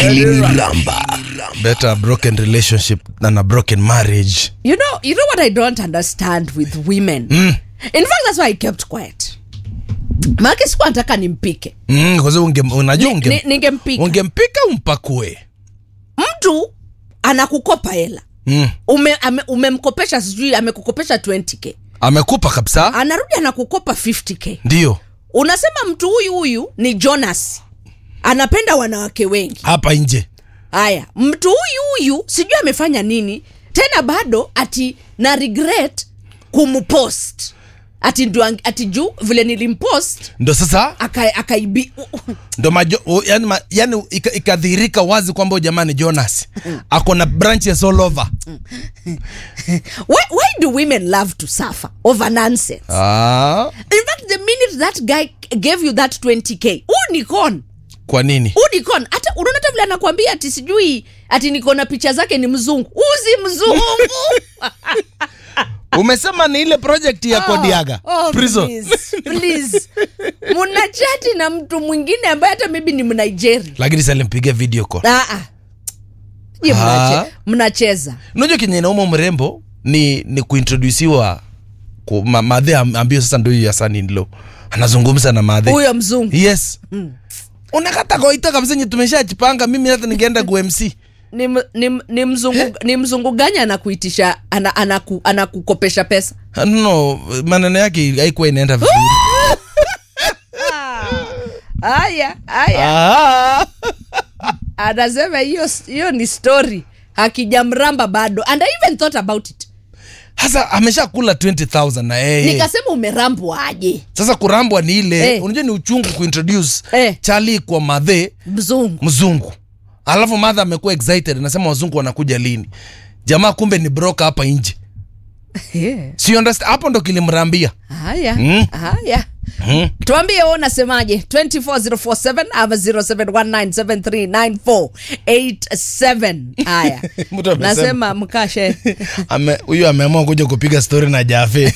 iliniramba better a broken relationship than a broken marriage You know, you know what I don't understand with women. In fact, that's why I kept quiet. Maana sikuwa nataka nimpike. mm, kwa sababu unge- unajua Ni- unge- ni- ningempika. ungempika umpakue Mtu anakukopa hela. mm. Ume, ame, umemkopesha sijui amekukopesha 20k. amekupa kabisa Anarudi anakukopa 50k. ndio Unasema mtu huyu huyu ni Jonas. Anapenda wanawake wengi. hapa nje Haya, mtu huyu huyu sijui amefanya nini tena, bado ati na regret kumpost ati ndio ang- ati juu vile nilimpost ndo sasa aka- akaibi ndo majo, o, yani, ma, yani ika- ikadhihirika wazi kwamba huyu jamani jonas ako na branches all over why, why do women love to suffer over nonsense ah, in fact the minute that guy gave you that 20k huu ni con kwa nini huu ni con hata unaona hata vile anakwambia ati sijui ati niko na picha zake ni mzungu uzi mzungu umesema ni ile project ya kodiaga Oh, prison please, please. muna chati na mtu mwingine ambaye hata maybe ni mnigeria lakini salimpiga video call Ah, ah. Je, Ah. mnache- mnacheza unajua kenye inauma mrembo ni ni kuintrodusiwa ku- ma, madhe am- ambio sasa ndo hiyo ya saninlo anazungumza na madhe huyo mzungu yes unakata koita kabisa nye tumeshachipanga mimi hata ningeenda kumc ni, m- ni, m- ni, mzungu, ni mzungu gani anakuitisha ana, anaku, anakukopesha pesa no maneno yake haikuwa inaenda vizuri haya haya Ah. anasema hiyo hiyo ni story hakijamramba bado and I even thought about it sasa ameshakula 20000 na yeye nikasema umerambwa aje sasa kurambwa ni ile Eh. unajua ni uchungu kuintroduce Eh. chali kwa madhe mzungu mzungu alafu madha amekuwa excited anasema wazungu wanakuja lini jamaa kumbe ni broka hapa nje yeah. si you understand? hapo ndo kilimrambia haya Mm. haya mm. tuambie wewe unasemaje 24047 ama 0719739487 haya Mtu amesema. nasema mkashe Ame- huyu ameamua kuja kupiga story na jafe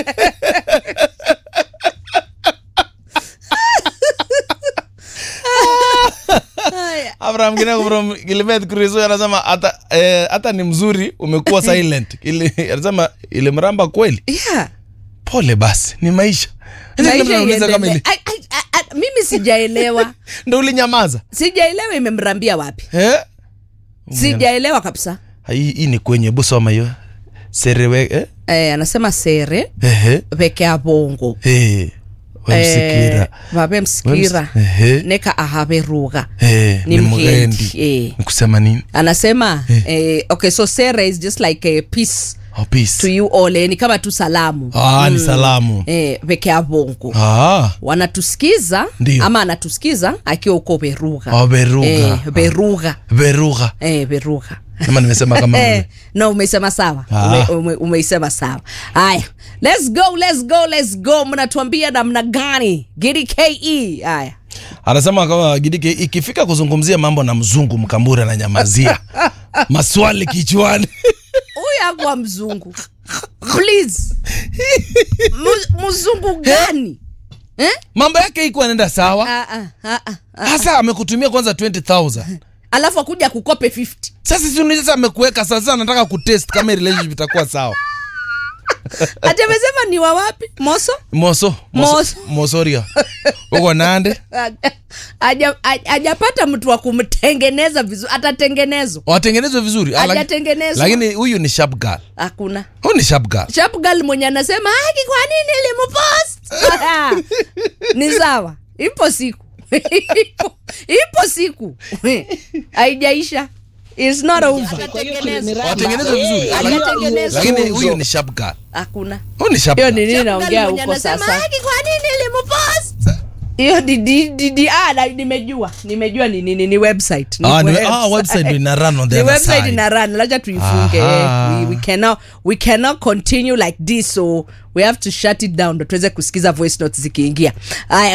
haya abraham kineko from gilbert krizo anasema hata eh, hata ni mzuri umekuwa silent Ili- anasema ilimramba kweli yeah. pole basi ni maisha Sasa Maisha kila mtu anauliza kama iendelee. ili- Ai, ai, ai, ai, mimi sijaelewa ndo ulinyamaza sijaelewa imemrambia wapi eh? sijaelewa kabisa hii hii ni kwenye hebu soma hiyo serewe eh? eh, anasema sere Ehe. peke ya bongo Eh. wemsikira vape msikira Ehe. neka ahaveruga Eh, Ni ni mgendi. mgendi Eh. ni kusema nini anasema eh, okay so sere is just like a peace oh, peace. to you all eh, ni kama tu salamu ah, ni salamu eh, peke ya bongo ah, wanatusikiza Ndio. ama anatusikiza akiwa uko beruga Oh, Beruga. eh, beruga verugha eh, beruga ama nimesema kama Eh, no umeisema sawa Ah. ume, ume, umeisema sawa haya let's go let's go let's go mnatuambia namna gani gidi ke haya anasema kama gidike ikifika kuzungumzia mambo na mzungu mkambura na nyamazia maswali kichwani huyu akuwa mzungu please Mu- mzungu gani eh? mambo yake iko anaenda sawa ah, ah, ah, ah. hasa amekutumia kwanza 20000 alafu akuja kukope 50 sasa si unajua sasa amekuweka sasa anataka kutest kama relationship itakuwa sawa ati amesema ni wa wapi moso moso moso Moso. mosoria uko nande Haja- haja- hajapata mtu wa kumtengeneza vizuri atatengenezwa watengenezwe vizuri Ah, laki- Hajatengenezwa. lakini huyu ni sharp girl hakuna huyu ni sharp girl sharp girl mwenye anasema haki kwa nini limupost ni sawa ipo siku ipo, ipo siku haijaisha It's not over. watengenezwe vizuri Ah, laki- Hajatengenezwa. lakini huyu ni sharp girl hakuna huyu ni sharp hiyo ni girl nini Sharp girl naongea mwenye huko anasema, sasa. haki kwa nini limupost hiyo di- di- di- di- ah, na- nimejua nimejua ni nini ni website ni Ah, ni- ah, website ndio ina run on the Ni other website side. ina run laja tuifunge Aha. we, we, cannot, we cannot continue like this so we have to shut it down ndo tuweze kusikiza voice notes zikiingia aya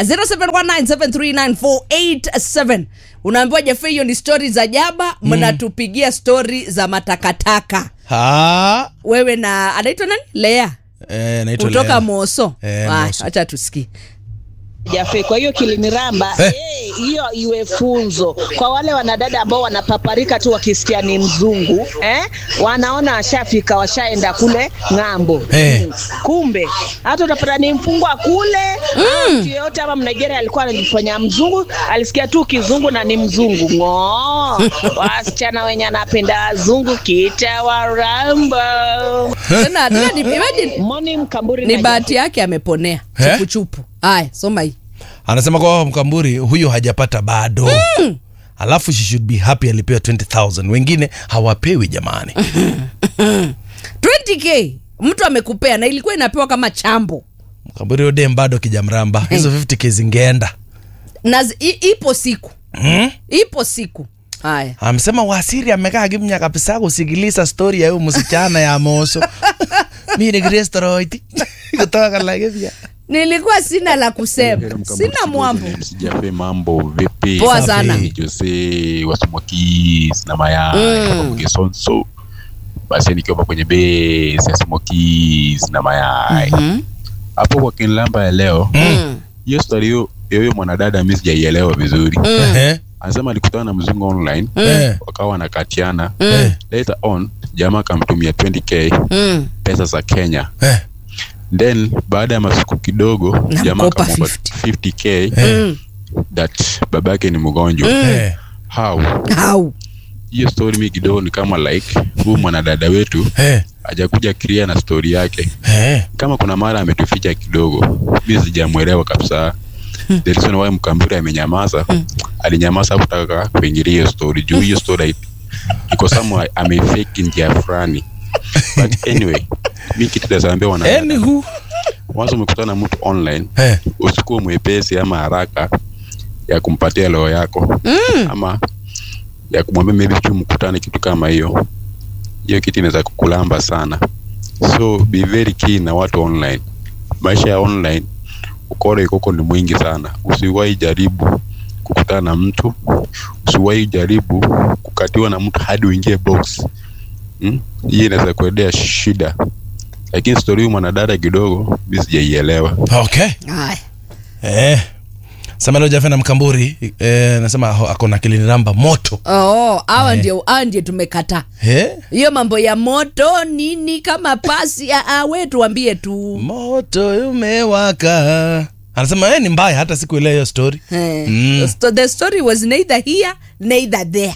0719739487 unaambiwa jefe hiyo ni stori za jaba mnatupigia stori za matakataka Ah, wewe na anaitwa nani lea eh, naitwa kutoka Lea. moso Eh, Aya, Moso. acha tusikie Jafe. Kwa hiyo kiliniramba Eh. eh, hiyo iwe funzo kwa wale wanadada ambao wanapaparika tu wakisikia ni mzungu eh, wanaona ashafika washaenda kule ng'ambo Eh. Mm. Kumbe hata utapata ni mfungwa kule mm. mtu yeyote ama Mnigeria alikuwa anajifanya mzungu, alisikia tu kizungu na ni mzungu ng'oo. Wasichana wenye anapenda wazungu kita waramba. tena tena ni, imagine, Moni Mkamburi ni na bahati yake ameponea Eh? chupuchupu haya soma hii anasema kwa mkamburi huyo hajapata bado alafu she should be happy alipewa 20000 wengine hawapewi jamani 20k mtu amekupea na ilikuwa inapewa kama chambo mkamburi odem bado kijamramba hizo 50k zingeenda na zi- i- ipo siku hmm? ipo siku haya amesema wasiri amekaa kimnya kabisa kusikiliza stori ya huyu msichana ya moso mi ni kristoroiti kutoka Laikipia. nilikuwa sina la kusema Heri Mkamburi sina Studios, mwambo ni Msijafe, mambo vipi? Poa Safi. sana. Ni Jose wasumokis na mayai mm. Mgesonso basi nikiwa kwenye base ya sumokis na mayai Mhm. hapo kwa kinlamba ya leo Mm. hiyo story hiyo ya huyo mwanadada mi sijaielewa vizuri Ehe, anasema alikutana na mzungu online eh, wakawa wanakatiana eh, later on jamaa akamtumia 20k Mm. pesa za Kenya eh, then baada ya masiku kidogo jamaa Namkopa akamwomba 50. 50k Mm. that babake ni mgonjwa eh. how Au. hiyo story mi kidogo ni kama like huyu mwanadada wetu Eh, hajakuja clear na story yake eh. kama kuna mara ametuficha kidogo mi sijamwelewa kabisa the reason why mkamburi amenyamaza alinyamaza kutaka kuingilia hiyo story juu hiyo story iko somewhere amefake njia fulani but anyway mi kitu nazaambia wanadada Anywho, once umekutana na mtu online eh, usikuwe mwepesi ama haraka ya kumpatia roho yako mm. ama ya kumwambia maybe tu mkutane kitu kama hiyo hiyo kitu inaweza kukulamba sana so be very keen na watu online maisha ya online ukora ikoko ni mwingi sana usiwahi jaribu kukutana na mtu usiwahi jaribu kukatiwa na mtu hadi uingie box hmm? hii inaweza kuendea shida lakini stori huyu mwanadada kidogo mi sijaielewa okay Haya. eh. samelo jafe na mkamburi eh, nasema ho- ako na kiliniramba moto Oh, hawa ndio hawa ndio tumekataa eh? hiyo mambo ya moto nini kama pasi ah, ah, we tuambie tu moto umewaka anasema eh, ni mbaya hata siku ile hiyo story Eh, Mm. so the story was neither here neither there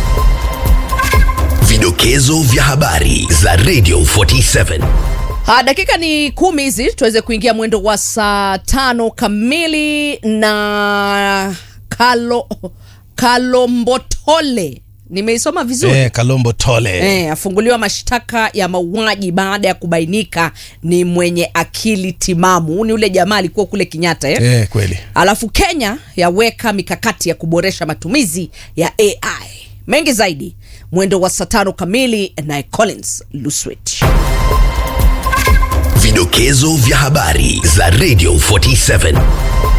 Vidokezo vya habari za Radio 47. Ha, dakika ni kumi hizi tuweze kuingia mwendo wa saa tano kamili na kalo kalombotole nimeisoma vizuri eh, kalombo tole Eh, afunguliwa mashtaka ya mauaji baada ya kubainika ni mwenye akili timamu Huyu ni ule jamaa alikuwa kule Kenyatta eh? eh, kweli alafu Kenya yaweka mikakati ya kuboresha matumizi ya AI mengi zaidi mwendo wa saa tano kamili naye Collins Luswet Vidokezo vya habari za Radio 47.